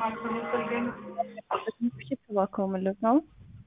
እባክዎ ምልት ነው?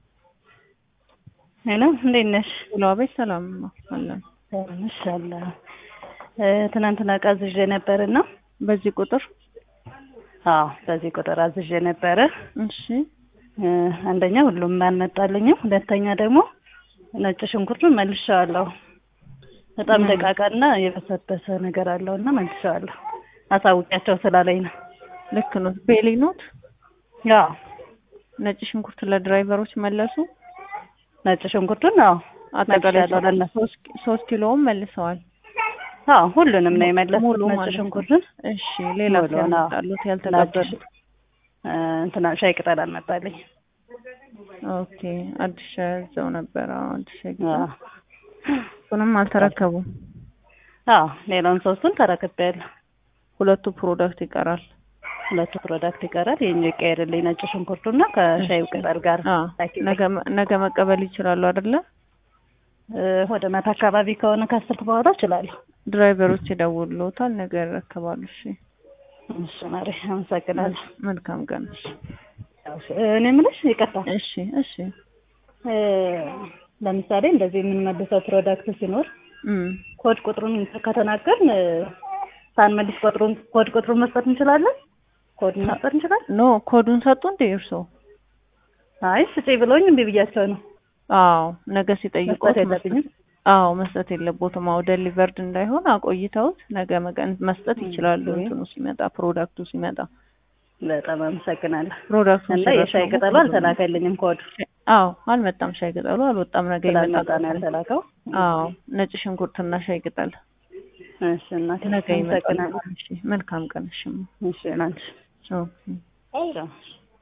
ሄሎ እንዴት ነሽ? ውሎ ቤት ሰላም ነው አለን። ነሽ አለ ትናንትና ዕቃ አዝዤ ነበር እና በዚህ ቁጥር አዎ በዚህ ቁጥር አዝዤ ነበረ። እሺ አንደኛ ሁሉም አልመጣልኝም። ሁለተኛ ደግሞ ነጭ ሽንኩርቱን መልሼዋለሁ። በጣም ደቃቃና የበሰበሰ ነገር አለው እና መልሼዋለሁ። አሳውቂያቸው ስላለኝ ነው። ልክ ነው። ቤሊ ኖት ያው ነጭ ሽንኩርት ለድራይቨሮች መለሱ። ነጭ ሽንኩርቱን አዎ አጠቃላይ መልሼዋለሁ ለእነሱ። ሶስት ሶስት ኪሎውን መልሰዋል። አዎ ሁሉንም ነው የመለስኩት ሙሉ ነጭ ማለት ነው። ሽንኩርቱን። እሺ ሌላ ሙሉውን፣ አዎ። ያመጣሉት ያልተቀበሉት? እ እንትና ሻይ ቅጠል አልመጣልኝ። ኦኬ አዲስ ያዘው ነበር። አዎ አዲስ አዎ ያዘው እሱንም አልተረከቡም። አዎ ሌላውን ሶስቱን ተረክቤያለሁ። ሁለቱ ፕሮዳክት ይቀራል። ሁለቱ ፕሮዳክት ይቀራል። ይሄኛው ይቀየርልኝ ነጭ ሽንኩርቱና ከሻይ ቅጠል ጋር አዎ ላኪልኝ። ነገ ነገ መቀበል ይችላሉ አይደለ? እ ወደ ማታ አካባቢ ከሆነ ከአስርት በኋላ እችላለሁ። ድራይቨሮች ይደውሉታል። ነገ ይረከባሉ። እሺ እሺ ማሪ አመሰግናለሁ። መልካም ቀን። እሺ እኔ የምልሽ ይቅርታ እሺ እሺ እ ለምሳሌ እንደዚህ የምንመልሰው ፕሮዳክት ሲኖር እም ኮድ ቁጥሩን ከተናገርን እ ሳንመልስ ቁጥሩን ኮድ ቁጥሩን መስጠት እንችላለን። ኮዱን መስጠት እንችላለን። ኖ ኮዱን ሰጡ እንዴ እርሶ? አይ ስጪ ብሎኝ እምቢ ብያቸው ነው። አዎ ነገ ሲጠይቁት መስጠት የለብኝም። አዎ መስጠት የለቦትም። አዎ ደሊቨርድ እንዳይሆን አቆይተውት ነገ መቀን መስጠት ይችላሉ። ኦኬ። እንትኑ ሲመጣ ፕሮዳክቱ ሲመጣ በጣም አመሰግናለሁ። ፕሮዳክቱ እና የሻይ ቅጠሉ አልተላከልኝም ኮድ አዎ አልመጣም። ሻይ ቅጠሉ አልወጣም። ነገ ስላልመጣ ይመጣል። ነው ያልተላከው። አዎ ነጭ ሽንኩርትና ሻይ ቅጠል እሺ እናቴ ነገ ይመጣል። አመሰግናለሁ። እሺ መልካም ቀን። እሺ እሺ ላንቺ ኦኬ ቻው።